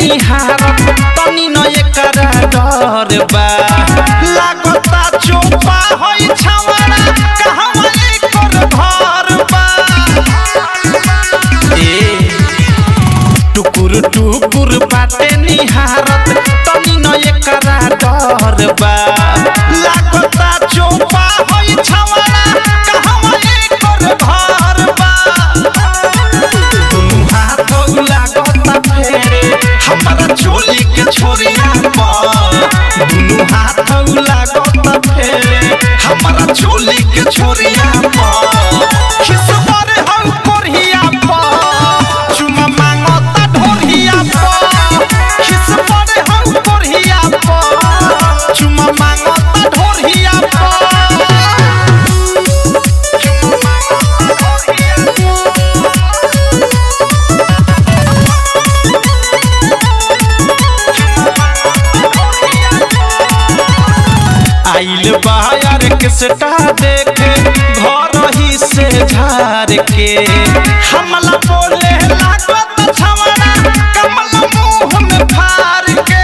निहारत तनी न एकरा डर बा लागता चोपा होई छावरा कहवा एकर घर बा ए टुकुर टुकुर बाटे निहारत तनी न एकरा डर बा लागता चोपा होई छावरा कहवा एकर घर बा दुनु हाथ लागता फेरे हमारा चोली के छोरिया पर दुनु हाथ लागता फेरे हमारा चोली के छोरिया पर खिसबर हौ कोरिया पर चुमा मांगता ढोरिया पर खिसबर हौ कोरिया पर चुमा मांगता ढोरिया पर चुमा मांगता ढोरिया आइल बाहर के सटा देखे घर ही से झार के हमला बोले लागत छवड़ा कमल मुंह में फार के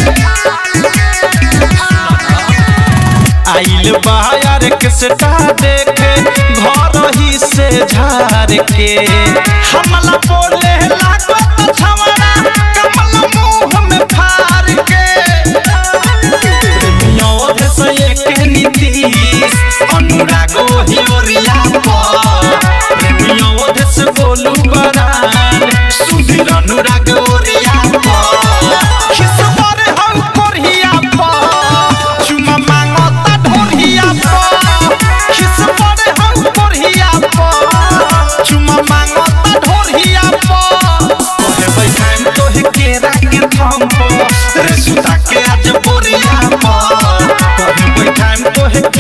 आइल बाहर के सटा देखे घर ही से झार के हमला बोले लागत छवड़ा कमल मुंह में फार के प्रेमियों से एक नीतीश अनुरागो हिलोरिया पर प्रेमियों से बोलू बरान सुधीर अनुराग ओरिया पर खिसबर हौ कोरिया पर चुमा मांगता ढोरिया पर खिसबर हौ कोरिया पर चुमा मांगता ढोरिया पर तोहे बैठाम तोहे केरा के थम पर रे सुता के आज बोरिया पर तोहे बैठाम तोहे